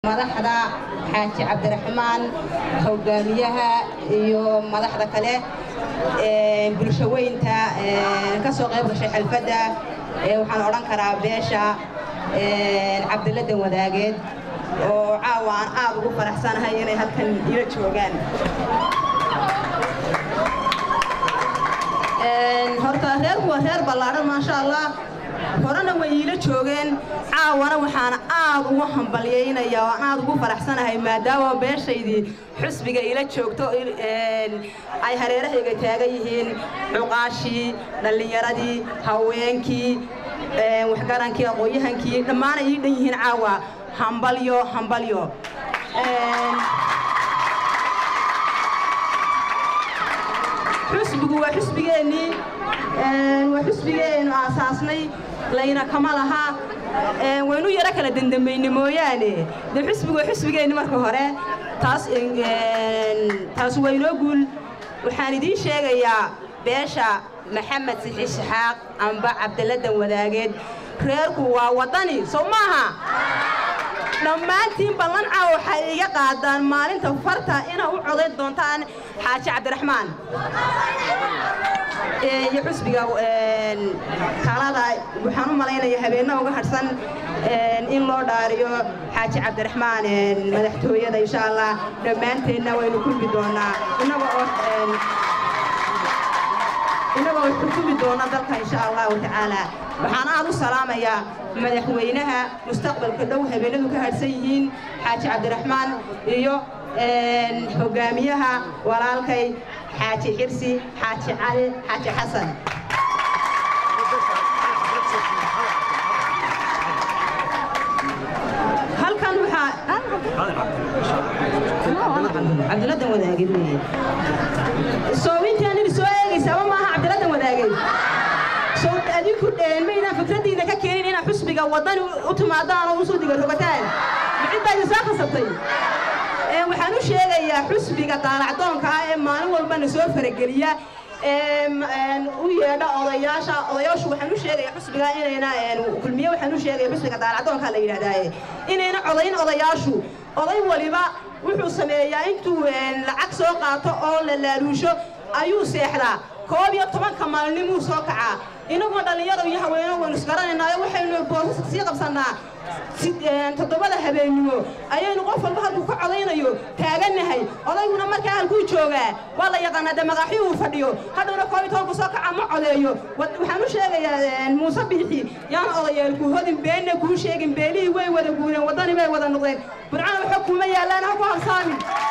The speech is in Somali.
madaxda xaaji cabdiraxmaan hogaamiyaha iyo madaxda kale bulshaweynta ka soo qayb gashay xalfadda waxaan odhan karaa beesha cabdiladan wadaageed oo caawa aan aad ugu faraxsanahay inay halkan ila joogaan horta reerku waa reer ballaadhan maasha allah horena way iila joogeen caawana waxaan aad ugu hambalyaynaya oo aan aad ugu faraxsanahay maadaama beeshaydii xusbiga ila joogto ay hareerahayga taagan yihiin cuqaashii dhallinyaradii haweenkii waxgarankii aqoon-yahankii dhammaanay ii dhan yihiin caawa hambalyo hambalyo xusbigu waa xusbigeennii waa xusbigeennu aasaasnay layna kama laha waynu yaro kala dendambayne mooyaane dee xusbigu waa xusbigeenni marka hore taas taas waynoo guul waxaan idiin sheegayaa beesha maxamed sixi shaxaaq amba cabdiladan wadaageed reerku waa waddani sow maaha dhammaantiin ballanca waxay iga qaadaan maalinta farta inaa u codayn doontaan xaaji cabdiraxmaan iyo xusbiga talada waxaan u malaynaya habeenna uga hadhsan in loo dhaariyo xaaji cabdiraxmaan madaxtooyada insha allah dhammaanteenna waynu kulmi doonaa inagoo inagoo xukumi doona dalka insha allahu tacaala waxaan aad u salaamayaa madaxweynaha mustaqbalka dhow habeenadu ka hadhsan yihiin xaaji cabdiraxmaan iyo hogaamiyaha walaalkay xaaji xirsi xaaji cali xaaji xasan halkan waxaa cabdiladan wadaagid weye soowintaan soo eegaysaaba maaha cabdiladan wadaagid sow adinku maydaan fikraddiina ka keenin inaad xusbiga waddani u timaadaan oo usoo diga rogataan maxidbaa idin soo khasabtay waxaan u sheegayaa xusbiga daalacdoonka ah ee maalin walbana soo farageliya u yeedha odayaasha odayaashu waxaan u sheegaya xusbiga inayna kulmiye waxaan u sheegaya xusbiga daalacdoonka la yidhahdaaye inayna codayn odayaashu oday waliba wuxuu sameeyaa intuu lacag soo qaato oo la laaluusho ayuu seexdaa koob iyo tobanka maalinimuu soo kacaa inagoo dhallinyaro iyo haweeno waynu isgaranaynaayo waxaynu boosaska sii qabsannaa toddobada habeennimo ayaynu qof walba halkuu ka codaynayo taagannahay odayguna markaa halkuu joogaa waa la yaqaanaa dee maqaaxii uu fadhiyo hadhowna koob iyo tobanku soo kaca ma codeeyo waxaan u sheegayaa muuse biixi yaan odayeelku hodin beenna kuu sheegin beelihii way wada guureen waddani bay wada noqdeen burcana waxa kuma yaallaan ha ku habsaamin